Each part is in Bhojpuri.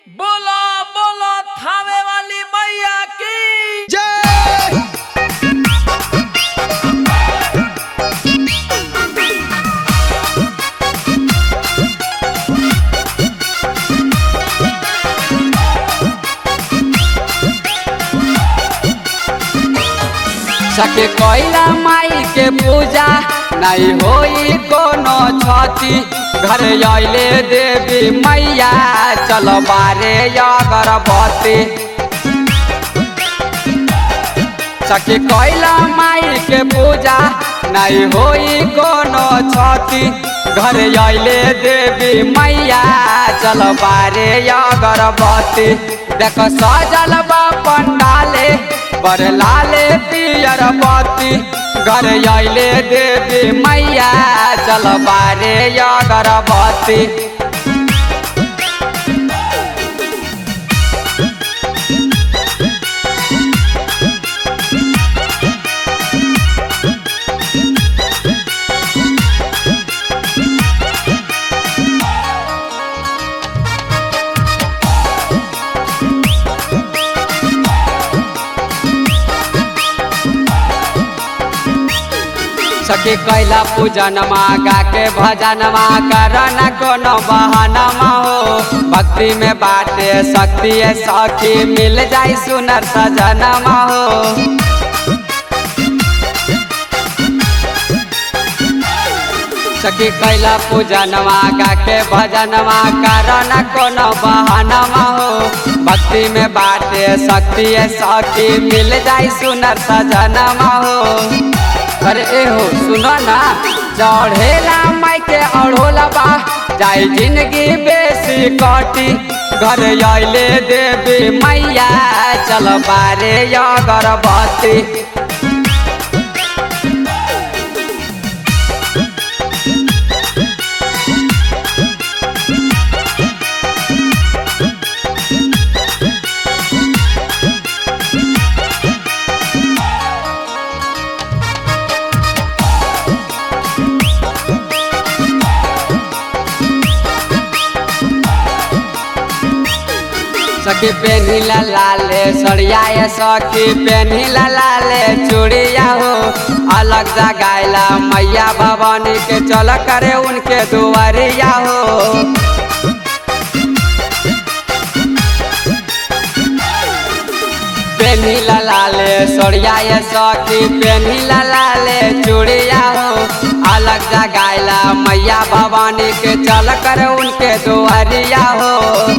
बोलो बोलो थावे वाली मैया की जय सके कोइला माई के पूजा नहीं होई कोनो छती घर आइले देवी मैया चल बारे अगरबत्ती सके कोइला माई के पूजा नहीं होई कोनो छती घर आइले देवी मैया चल बारे अगरबत्ती देख सजल बा पंडाले बर लाले पियर बत्ती घर आइले देवी मैया चल बारे अगरबत्ती सखी कैला पूजनमा गाके भजनमा करन कोनो बहनमा हो भक्ति में बाटे शक्ति है सखी मिल जाई सुनर सजनमा हो सखी कैला पूजनमा गाके भजनमा करन कोनो बहनमा हो भक्ति में बाटे शक्ति है सखी मिल जाई सुनर सजनमा हो अरे ए हो सुनो ना चढ़ेला माई के अढ़ोला बा जाई जिंदगी बेसी कटी घर आइले देवी मैया चल बारे अगरबत्ती सखी पेनी लाले सड़िया सखी पेनी लाले चूड़िया हो अलग जगाइला मैया भवानी के चल करे उनके दुआरिया हो पेनी लाले सड़िया सखी पेनी लाले चूड़िया हो अलग जगाइला मैया भवानी के चल करे उनके दुआरिया हो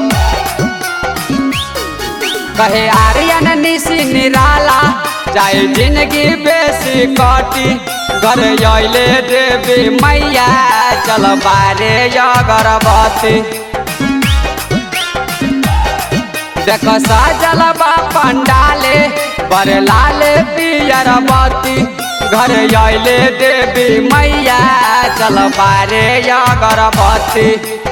कहे आर्यन निशी निराला जाए जिंदगी बेसी कटी घर आइले देवी मैया चल बारे अगरबत्ती देख सजल बा पंडाले बर लाले पियर बत्ती घर आइले देवी मैया चल बारे अगरबत्ती